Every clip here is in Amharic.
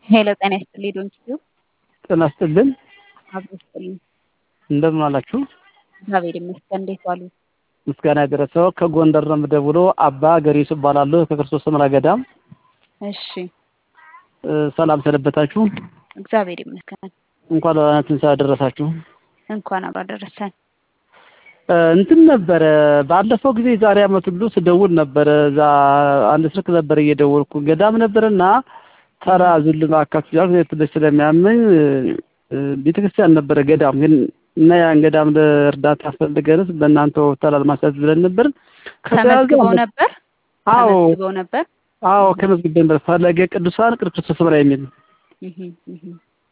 ሄሎ ጤና ይስጥልኝ ዶንኪዩ ጤና ይስጥልን አብሮ ይስጥልኝ። እንደምን አላችሁ? እግዚአብሔር ይመስገን። እንዴት ዋሉ? ምስጋና የደረሰው ከጎንደር ነው የምደውለው። አባ ገሪሱ እባላለሁ ከክርስቶስ ሰምራ ገዳም። እሺ እ፣ ሰላም ሰነበታችሁ። እግዚአብሔር ይመስገን። እንኳን ለብርሃነ ትንሣኤ አደረሳችሁ። እንኳን አብሮ አደረሰን። እ፣ እንትን ነበረ ባለፈው ጊዜ ዛሬ ዓመት ሁሉ ስደውል ነበረ። እዛ አንድ ስልክ ነበረ እየደወልኩ ገዳም ነበረና ተራ ዙልም አካፍያ ትንሽ ስለሚያመኝ እ፣ ቤተክርስቲያን ነበረ ገዳም ግን እና ያን ገዳም ለእርዳታ ፈልገንስ በእናንተ ሆስፒታል ማሳት ብለን ነበር። ከተያዘ ተመዝግበው ነበር አዎ ተመዝግበው ነበር። አዎ ከመዝግቤ ነበር። ፈለገ ቅዱሳን ቅዱስ ክርስቶስ ሰምራ የሚል እህ እህ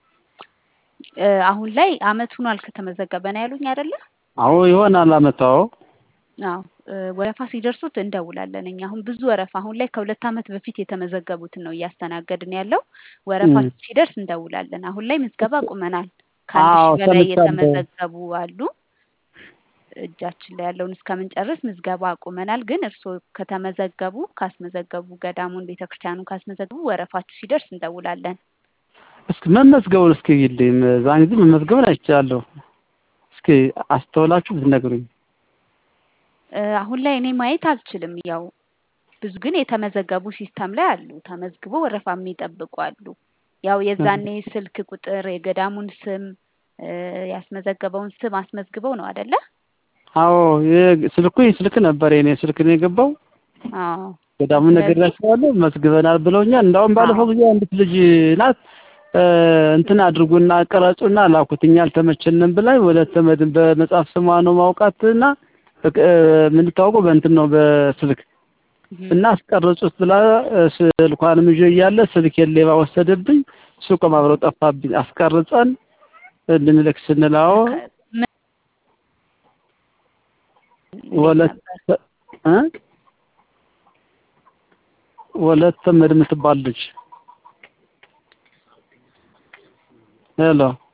እ፣ አሁን ላይ አመት ሆኗል ከተመዘገበ ነው ያሉኝ አይደለ? አዎ ይሆናል አመታው አዎ እ፣ ወረፋ ሲደርሱት እንደውላለን። እኛ አሁን ብዙ ወረፋ አሁን ላይ ከሁለት አመት በፊት የተመዘገቡትን ነው እያስተናገድን ያለው። ወረፋ እም። ሲደርስ እንደውላለን። አሁን ላይ ምዝገባ ቁመናል። ከአንድ አዎ ሺህ በላይ ሰምቻለሁ። የተመዘገቡ አሉ። እጃችን ላይ ያለውን እስከምንጨርስ ምዝገባ አቁመናል። ግን እርስዎ ከተመዘገቡ ካስመዘገቡ ገዳሙን ቤተክርስቲያኑን ካስመዘገቡ ወረፋችሁ ሲደርስ እንደውላለን። እስኪ መመዝገቡን እስኪ ይልኝ ዛን ጊዜ መመዝገቡን አይቻለሁ። እስኪ አስተውላችሁ ብትነግሩኝ። እ፣ አሁን ላይ እኔ ማየት አልችልም። ያው ብዙ ግን የተመዘገቡ ሲስተም ላይ አሉ። ተመዝግቦ ወረፋ የሚጠብቁ አሉ። ያው የዛኔ ስልክ ቁጥር የገዳሙን ስም እ፣ ያስመዘገበውን ስም አስመዝግበው ነው አይደለ? አዎ የ- ስልኩ ይህ ስልክ ነበር የኔ ስልክ ነው የገባው። አዎ ገዳሙን ስለዚህ ነግሬያቸዋለሁ መዝግበናል ብለውኛል። እንዳውም ባለፈው አዎ ጊዜ አንዲት ልጅ ናት እ፣ እንትን አድርጉና ቀረጹና ላኩት እኛ አልተመቸንም ብላኝ ወደ ተመድን በመጽሐፍ ስሟ ነው ማውቃትና በቅ- እ፣ የምንታወቀው በእንትን ነው በስልክ እህ እና አስቀረጹት ብላ እ፣ ስልኳንም ይዤ እያለ ስልኬን ሌባ ወሰደብኝ። ሱቅም አብረው ጠፋብኝ። አስቀርጸን እንድንልክ ስንላው ከ- ምን እንዴት ወለት ነበር? እ ወለት ተመድ የምትባል ልጅ ሄሎ